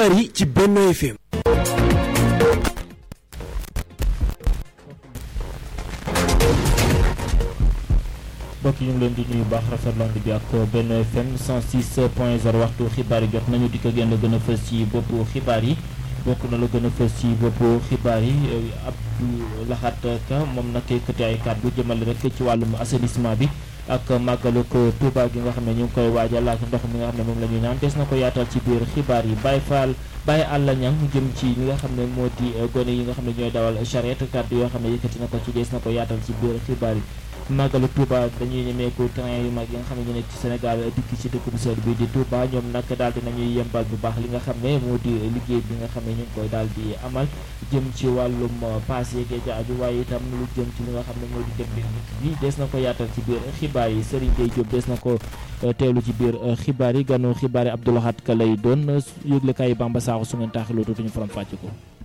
xibaar yi ci Benno FM. mbokk yi ñu ngi leen di nuyu baax rafetland bi ak Benno FM 106 point 0 waxtu xibaar yi jot nañu di ko gën a gën a fës ci boppu xibaar yi bokk na la gën a fës ci boppu xibaar yi Abdou Lahat Ka moom nag yëkkati ay kàddu jëmale rek ci wàllum assainissement bi ak màggalu ko Touba gi nga xam ne ñu ngi koy waajal ak ndox mi nga xam ne moom la ñuy naan des na ko yaatal ci biir xibaar yi Baye Fall Baye Alla Niang jëm ci li nga xam ne moo di gone yi nga xam ne ñooy dawal charrette kàddu yoo xam ne yëkkati na ko ci des na ko yaatal ci biir xibaar yi màggalu Touba dañuy ñemeeku train yu mag yi nga xam ne ñu nekk ci Sénégal dikk ci dëkk bu sell bi di Touba ñoom nag daal di nañuy yembal bu baax li nga xam ne moo di liggéey bi nga xam ne ñu ngi koy daal di amal jëm ci wàllum paas yeeg ja aju waaye itam lu jëm ci li nga xam ne moo di dem bi des na ko yaatal ci biir xibaar yi Serigne Gueye Diop des na ko teelu ci biir xibaar yi ganu xibaar yi Abdou Lahat Ka lay doon yëglekaay yi Bamba Sakho su ngeen taaxiloo tuuti ñu faram fàcce ko